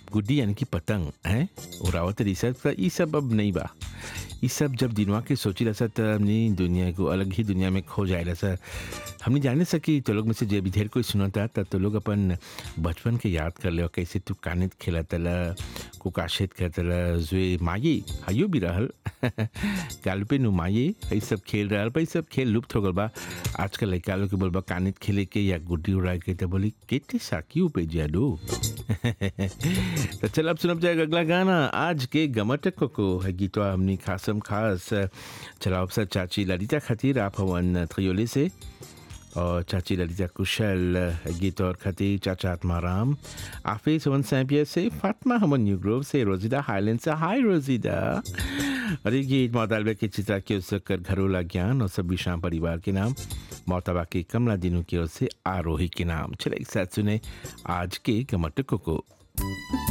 गुड्डी यानी कि पतंग हैं उड़ावत रही सर त ई सब अब नहीं बा ई सब जब दिनवा के सोची रहा सर त हमनी दुनिया को अलग ही दुनिया में खो जाए सर हमने जाने सकी तो लोग में से जे भी ढेर कोई सुनता तब तो लोग अपन बचपन के याद कर ले कैसे तू कानित खेला तला कुकाशित कर तला जुए माई हयो भी रहल काल पे नु माई ये सब खेल रहल पर ई सब खेल लुप्त हो गल बा आजकल लड़का लोग के बोलबा कानित खेले के या गुड्डी उड़ा के तो बोली केते साकी पे जाडू तो चल अब सुनब जाएगा अगला गाना आज के गमट को है गीतवा हमनी खासम खास चलाओ सर चाची ललिता खातिर आप हवन थयोले से और चाची ललिता कुशल गीत और खातिर चाचा आत्माराम आफिस हवन सैम्पियर से फातिमा हमन न्यू ग्रोव से रोजिदा हाईलैंड से हाय रोजिदा और ये गीत मौतालबे के चित्रा के ओर कर घरोला ज्ञान और सभी शाम परिवार के नाम मोहतबा के कमला दिनों की ओर से आरोही के नाम चले एक साथ सुने आज के गमट को